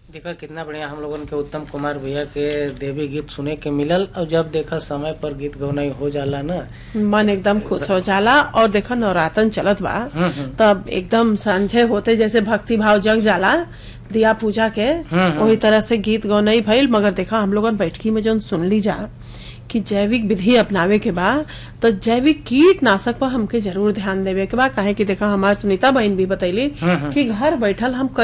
देखा कितना बढ़िया हम लोगन के उत्तम कुमार भैया के देवी गीत सुने के मिलल और जब देखा समय पर गीत गौनाई हो जाला ना मन एकदम खुश हो जाला और देखो नवरातन चलत बा हम्म, हम्म। तब एकदम सांझे होते जैसे भक्ति भाव जग जाला दिया पूजा के हम्म। वही तरह से गीत गौनई भइल मगर देखा हम लोगन बैठकी में जौन सुन ली जा कि जैविक विधि अपनावे के बा तो जैविक कीटनाशक पर हमके जरूर ध्यान देवे के बा काहे कि देखा हमार सुनीता बहन भी बतैली हम्म, हम्म। कि घर बैठल हम